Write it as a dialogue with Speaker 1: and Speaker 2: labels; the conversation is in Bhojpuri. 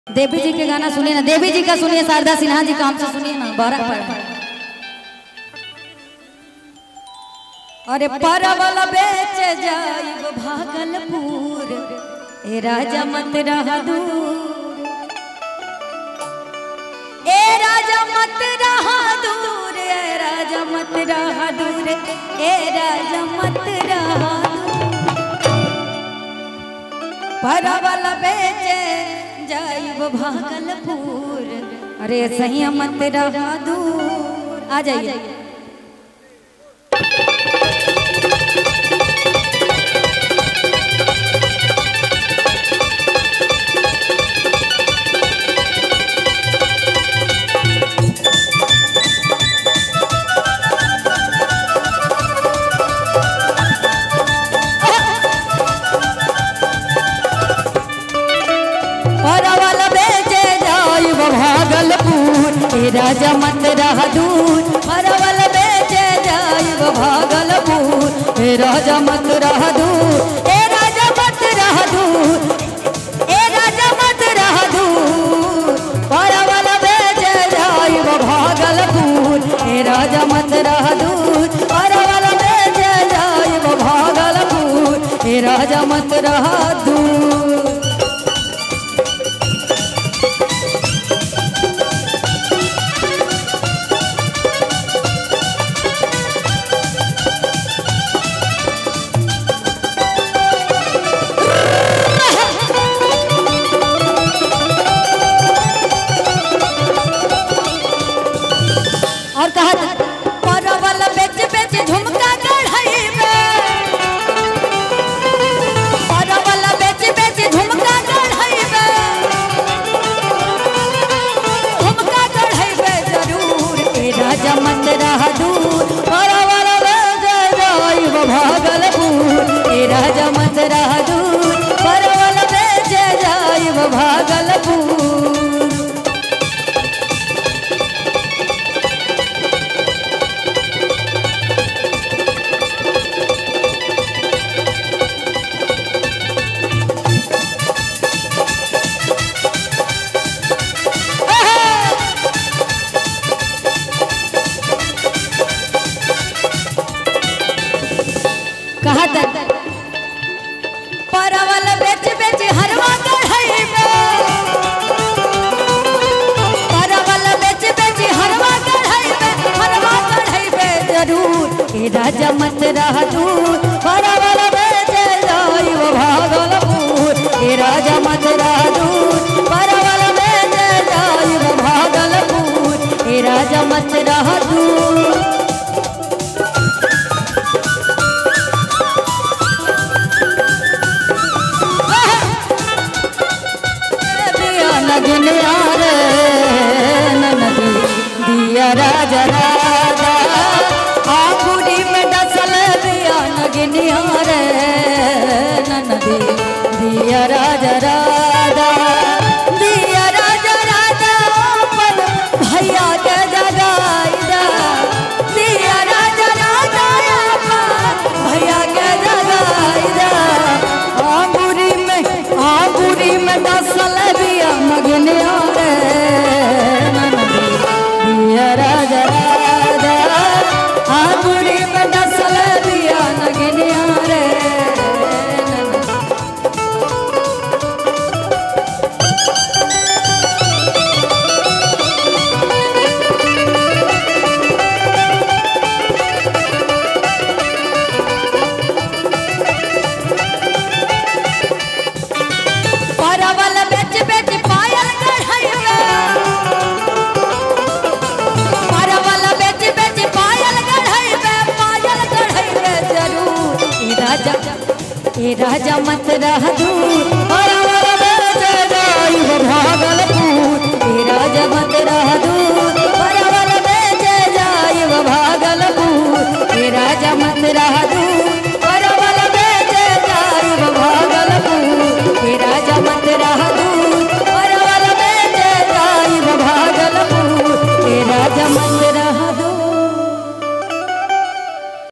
Speaker 1: देवी जी के गाना सुनिए ना देवी जी का सुनिए शारदा सिन्हा जी का हमसे सुनिए ना बारह पर अरे परवल बेच जाइब भागलपुर ए राजा मत रहा दूर ए राजा मत रहा दूर ए राजा मत रहा दूर ए राजा मत रहा दूर परवल बेचे जाइब भागलपुर अरे सही मत रहा दूर आ जाइए परवल बेचे जाइब भागलपुर ए राजा मत रहा दूर परवल बेचे जाइब भागलपुर ए राजा मत रहा दूर ए राजा मत रहा दूर ए राजा मत रहा दूर परवल बेचे जाइब भागलपुर ए राजा मत रहा दूर परवल बेचे जाइब भागलपुर ए राजा मत रहा दूर और कहा परवल बेच बेच झुमका कढ़ाई में परवल बेच बेच झुमका कढ़ाई में झुमका कढ़ाई में जरूर ए राजा मत रहा दूर परवल बेच जाइब भागलपुर ए राजा मत रहा दूर परवल बेच जाइब भागलपुर कहा तक परवल बेच बेच हरवा कढ़ाई में परवल बेच बेच हरवा कढ़ाई में हरवा कढ़ाई में जरूर ए राजा मत रहा दूर परवल बेच जाइब भागलपुर ए राजा मत रहा दूर परवल बेच जाइब भागलपुर ए राजा मत रहा दूर दिया नगिन यार ननदी दिया राजा राजा आंगुरी में डसल दिया नगिन यार ननदी दिया राजा राजा दिया राजा राजा अपन भैया के जगाईदा दिया राजा राजा अपन भैया के जगाईदा आंगुरी में आंगुरी में डसल बिया मगनिया रे ननदी दिया राजा राजा आंगुरी में डसल बिया मगनिया रे ननदी परवल बेच बेच पायल कढ़ाइबे परवल बेच बेच पायल कढ़ाइबे पायल कढ़ाइबे जरूर ए राजा ए राजा मत रह दूर परवल बेच जाइब भागलपुर ए राजा मत रह दूर